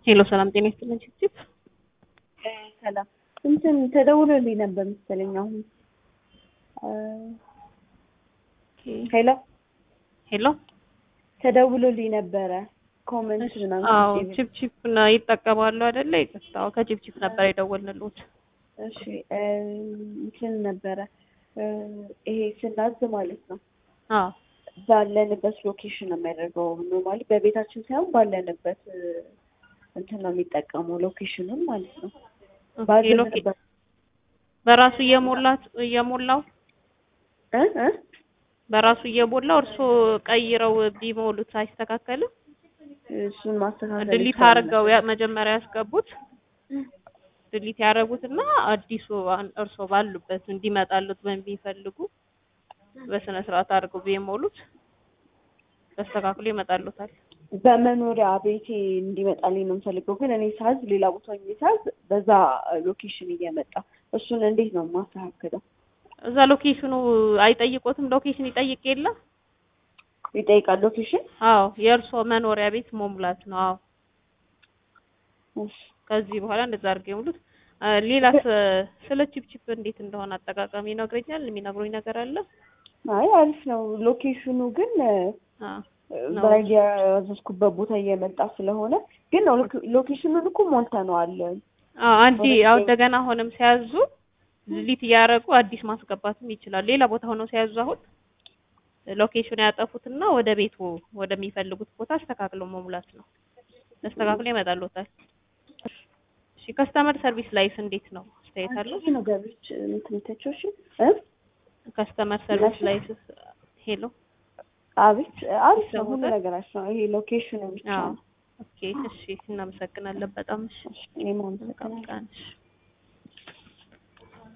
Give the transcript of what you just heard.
ሄሎ ሰላም ጤና ይስጥልን ችፕችፕ ሰላም እንትን ተደውሎልኝ ነበር መሰለኝ አሁን ሄሎ ሄሎ ተደውሎልኝ ነበረ ኮመንት ምናምን አዎ ጽፌ ችፕችፕ ና ይጠቀማሉ አይደለ ይቅርታ አዎ ከችፕችፕ ነበር የደወልንልዎት እሺ እ እንትን ነበረ እ ይሄ ስናዝ ማለት ነው አዎ ባለንበት ሎኬሽን ነው የሚያደርገው ኖርማሊ በቤታችን ሳይሆን ባለንበት እ እንትን ነው የሚጠቀመው ሎኬሽኑን ማለት ነው ኦኬ ሎኬ ባለንበት በራሱ እየሞላት እየሞላው እ እ በራሱ እየሞላው እርስዎ ቀይረው ቢሞሉት አይስተካከልም እሱን ማስተካከል ድሊት ይቻላል። አድርገው ያ መጀመሪያ ያስገቡት ድሊት ያደረጉትና አዲሱ አን- እርስዎ ባሉበት እንዲመጣሉት በሚፈልጉ በስነ ስርዓት አድርገው ቢሞሉት ተስተካክሎ ይመጣሉታል። በመኖሪያ ቤቴ እንዲመጣልኝ ነው የምፈልገው፣ ግን እኔ ሳዝ ሌላ ቦታ ሆኜ ሳዝ በዛ ሎኬሽን እየመጣ እሱን እንዴት ነው ማስተካከለው? እዛ ሎኬሽኑ አይጠይቆትም? ሎኬሽን ይጠይቅ የለ? ይጠይቃል ሎኬሽን። አዎ የእርስዎ መኖሪያ ቤት መሙላት ነው። አዎ እሺ ከዚህ በኋላ እንደዛ አድርገው የሙሉት። አ፣ ሌላስ ስለ ቺፕቺፕ እንዴት እንደሆነ አጠቃቀም ይነግረኛል? የሚነግሩኝ ነገር አለ? አይ አሪፍ ነው። ሎኬሽኑ ግን አ ነው። በራይድ ያዘዝኩበት ቦታ እየመጣ ስለሆነ ግን ሎኬ- ሎኬሽኑን እኮ ሞልተነዋል። አዎ አንዴ ያው እንደገና አሁንም ሲያዙ ዲሊት እያደረጉ አዲስ ማስገባትም ይችላል። ሌላ ቦታ ሆነው ሲያዙ አሁን ሎኬሽን ያጠፉትና ወደ ቤቱ ወደሚፈልጉት ቦታ አስተካክለው መሙላት ነው። ተስተካክሎ ይመጣልዎታል። እሺ ከስተመር ሰርቪስ ላይስ እንዴት ነው? አስተያየት አለው? ይህ ነገሮች ምትምተቸው እሺ እ ከስተመር ሰርቪስ ላይስ ሄሎ አቤት አሪፍ ነው ሁሉ ይሰሙታል? ነገራቸው ነው። ይሄ ሎኬሽኑ ብቻ አዎ ነው። ኦኬ እሺ እናመሰግናለን በጣም እሺ እኔም አመሰግናለሁ። መልካም ቀን እሺ